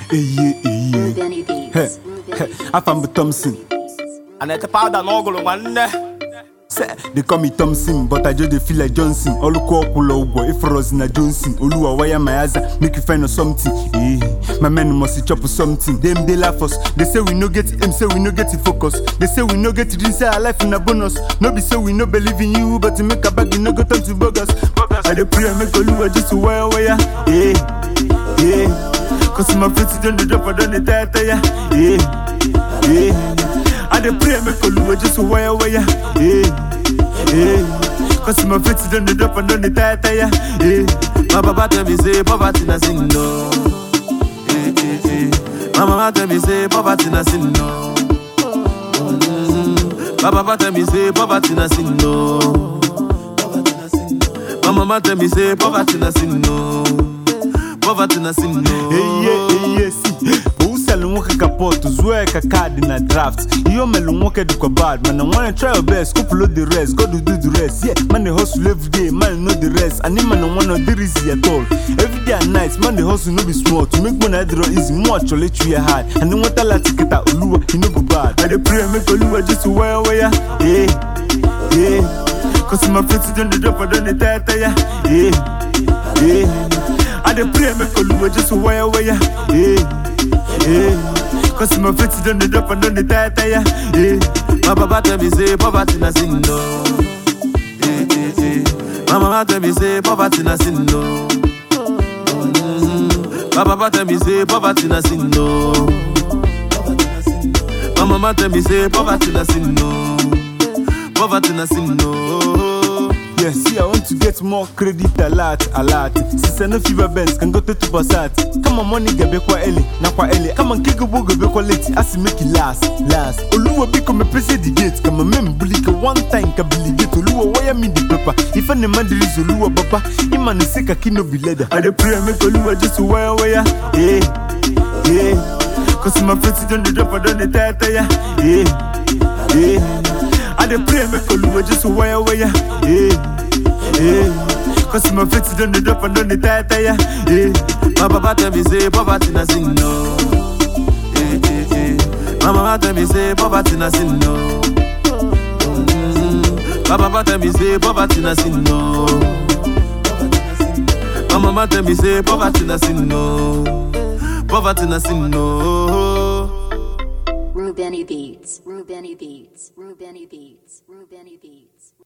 eye eye Benny Heh, Beats. heh, afa m bụ Thompson ana-ete pawuda n'ọgụlụ nwanne Se, they call me Thompson, but I just dey feel like Johnson. Oluko ọkwụlọ ụgwọ ifrozi na Johnson. Oluwa wire my aza, make you find us something. Eh, my men must chop something. Them they laugh us. They say we no get aim, say we no get focus. They say we no get dream, say our life in a bonus. No be say we no believe in you, but to make a bag, you no go turn to bogus. I dey pray make Oluwa just wire wire. Eh, eh. Cause my friends don't dey drop, I don't dey tire tire. Eh, eh. I dey pray make Oluwa just wire wire. Eh, eh. Cause my friends don't dey drop, I don't dey tire tire. Eh. My papa tell me say poverty na sin no. Eh, eh, eh. My mama tell me say poverty na sin no. Mhm. My papa tell me say poverty na sin no. My mama tell me say poverty na sin no. Poverty na sin no. Eye, eye, si Usele nwoke ka pot, zue ka card na draft Iyo melu nwoke dịkwa bad Man, I wanna try your best, couple of the rest God will do the rest, yeah Man, they hustle every day, man, know the rest And man, I wanna do easy at all Every day and night, man, they hustle no be small To make money, I draw easy, more actually try hard And then what I like to get out, Oluwa, he no go bad I dey pray, make Oluwa just wire, wire Yeah, yeah Cause my friends don't dey drop, I don't dey tire, tire Yeah, yeah I dey pray make Oluwa just wire wire. Yeah, yeah. Cause my friends don't dey drop and don't dey tire tire. Yeah. My papa tell me say poverty na sin no. Eh, eh, eh. My mama tell me say poverty na sin no. Mhm. My papa tell me say poverty na sin no. My mama tell me say poverty na sin no. Poverty na sin no. Yeah, see, I want to get more credit a lot, a lot. Since I know fever bands can go to two percent. Come on, money get back kwa early, na kwa early. Come on, kick a book, get kwa late. I see make it last, last. Oluwa biko me press the gate. Come on, mem bully ka one time ka bully gate. Oluwa wire me the paper. If any man there is Oluwa baba, iman is sick a kino be leather. I dey pray make Oluwa just wire wire. Yeah, yeah. Cause my friends don't dey drop, I don't dey tire tire. Yeah, yeah. I dey pray make Oluwa just wire wire. Yeah, yeah. Cause my friends don't dey drop and don't dey tire tire. Yeah. My papa tell me say poverty na sin no. Eh, eh, eh. My mama tell me say poverty na sin no. Mhm. My papa tell me say poverty na sin no. My mama tell me say poverty na sin no. Poverty na sin no. Rubeni Beats. Rubeni Beats. Rubeni Beats. Rubeni Beats.